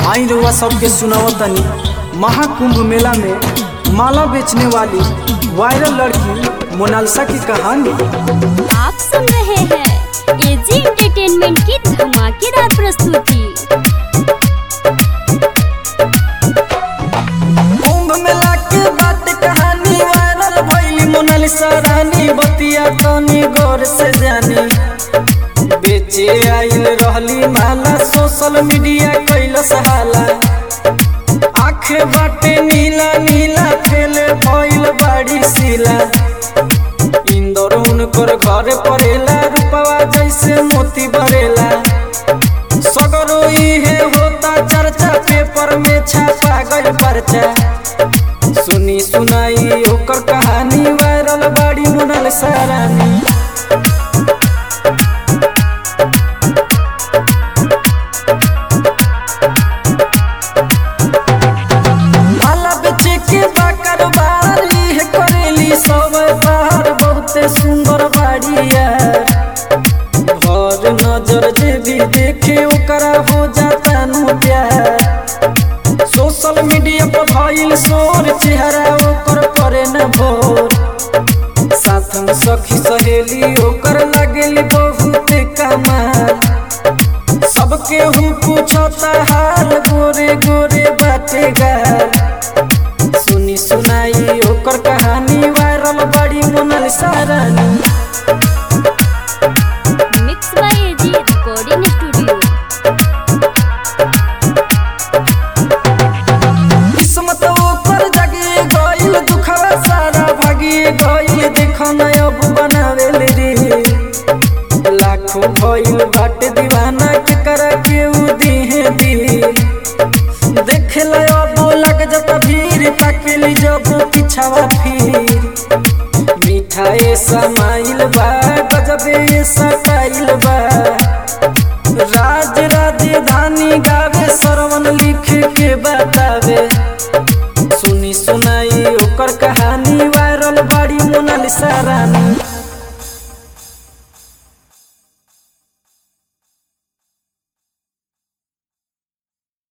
आई रउआ सबके सुनाओ तनी महाकुंभ मेला में माला बेचने वाली वायरल लड़की मोनालिसा की कहानी आप सुन रहे हैं एजी एंटरटेनमेंट की धमाकेदार प्रस्तुति कुंभ मेला के बात कहानी वायरल भइली मोनालिसा रानी बतिया तनी गौर से जानी बेचे आइल रहली माला सोशल मीडिया कैलस हाला आँख बाटे नीला नीला ठेले भइल बाड़ी सीला इंदौर उनकर घर पड़ेला रूपवा जैसे मोती बरेला सगरो इहे होता चर्चा पेपर में छापा गई पर्चा सुनी सुनाई ओकर कहानी वायरल बाड़ी मुनल सारानी माला बेचे के बा कारोबार इहे करेली सब बार बहुते सुंदर बाड़िया भर नजर जे भी देखे ओकरा हो जाता नु प्यार सोशल मीडिया पर भइल शोर चेहरा ओकर परे न भोर साथ में सखी सहेली ओकर लगेली बहुत कमाल सबके हूँ पूछता हाल गोरे गोरे बाटे गाल सुनी सुनाई ओकर कहानी वायरल बड़ी मोनल सारानी mix by AG recording studio किस्मत ओकर जगे गइल दुखवा सारा भागी गइल देख न अब बनावेल रे लाखों भइल बाटे दीवाना के करा के उ दिहे दी देख ल अब लग जत भीड़ ताकेली जब पिछावा फिर मिठाई समाइल बा गजबे सटाइल बा राज राजधानी गावे सरवन लिख के बतावे सुनी सुनाई ओकर कहानी वायरल बाड़ी मोनालिसा रानी